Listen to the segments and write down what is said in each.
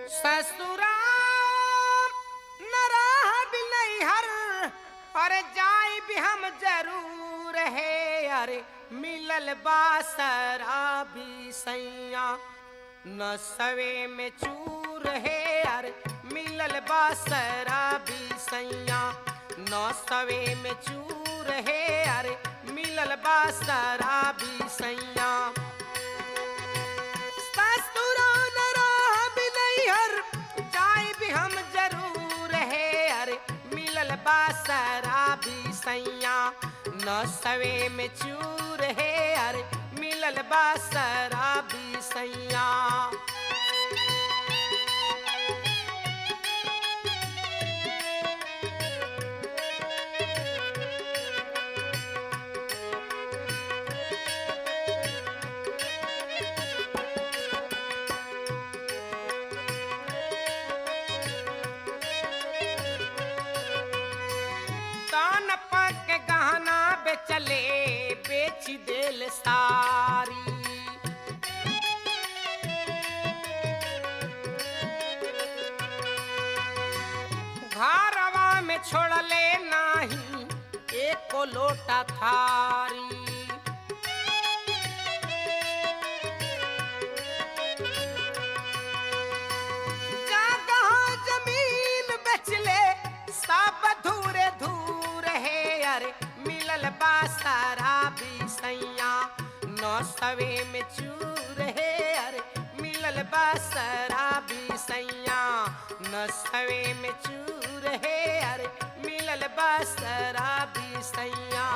ससुरा नराह भी नहीं हर और जाई भी हम जरूर है अरे मिलल बासरा भी सैया न सवे में चूर है अरे मिलल बासरा भी सैया न सवे में चूर है अरे मिलल बासरा भी सैया ससुरा नराह भी नहीं हर जाए भी हम जरूर है अरे मिलल बासरा भी सैया न सवे में चूर है अरे मिलल बासरा भी सैया तान पक गहना बेचले बेच देल सारी घरवा में छोड़ले नाही एको लोटा थारी जगह जमीन बेचले सब धूरे धूर है अरे मिलल बासारा भी सैया नौ सवे में चूर है अरे मिलल बासारा भी सैया नौ सवे में चूर है अरे मिलल बासारा भी सैया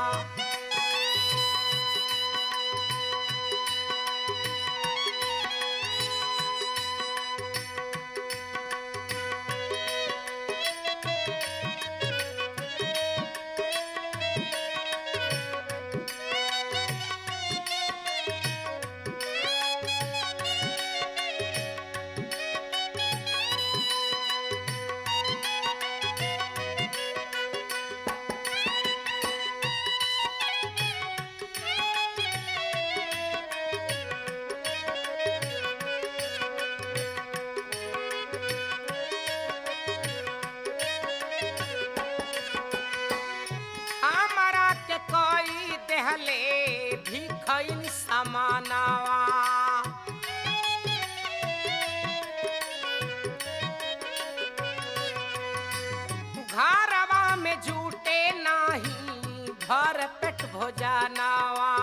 हमारा के कोई देहले भिखैन समानावा घरवा में झूठे नाही भर पेट भोजनावा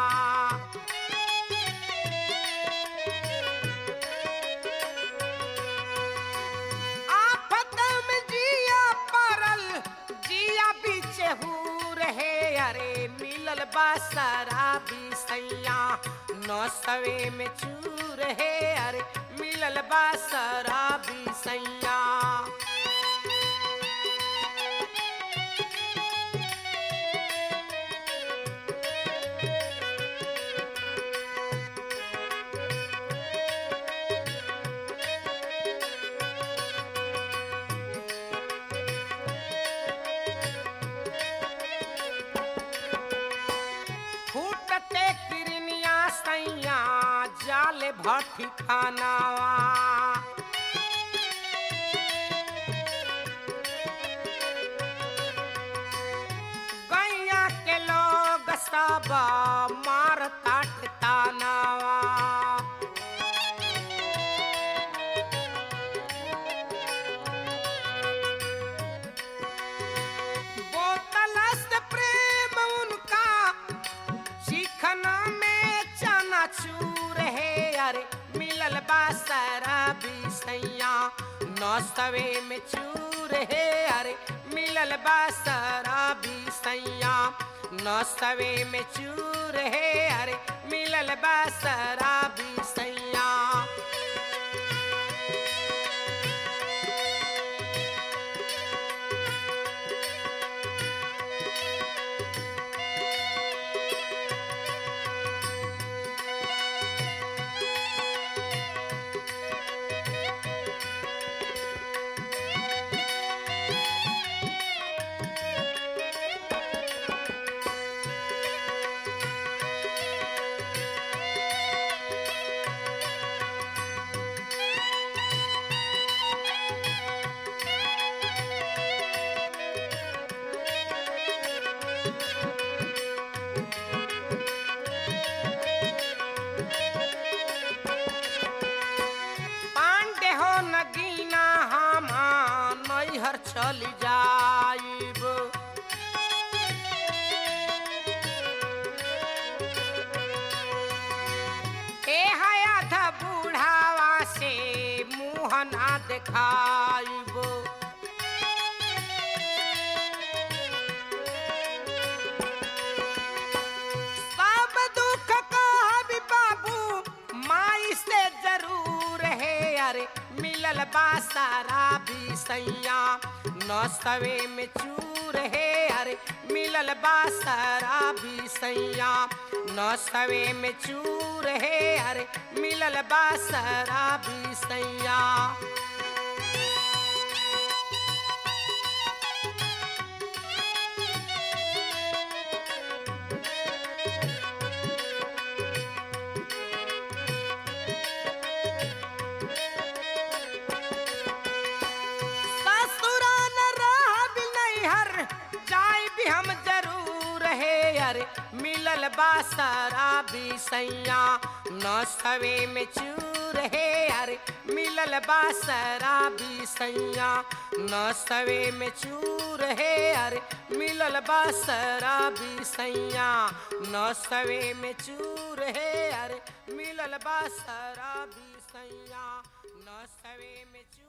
आफत में जिया परल जिया बीचे हूर है अरे मिलल बासरा भी सैया नौ सवे में चूर है अरे मिलल बासरा भी सैया फूटते किरनिया सैया जाले भट्टी खानावा गैया के लोग सब मार ताट तानावा बोतलस प्रेम उनका चिखना में चना चूर है अरे मिलल बासरा भी सैया नौ सवे में चूर है अरे मिलल बासरा भी सैया नौ सवे में चूर है अरे मिलल बासरा भी सैया चल जाइब ए हयात बूढ़ावा से मुँह ना देखाइब सब दुख का भी बाबू माई से जरूर है अरे मिलल बा सारा भी सैया न सवे में चूर है अरे मिलल बा सारा भी सैया न सवे में चूर है अरे मिलल बा सारा भी सैया ससुराल रह भी नैहर जाय भी हम जरूर है अरे मिलल बा सारा भी सैया न सवे में चूर है अरे मिलल बा सारा भी सैया न सवे में चूर है अरे मिलल बा सारा भी सैया न सवे में चूर है अरे मिलल बा सारा भी सैया न सवे में चूर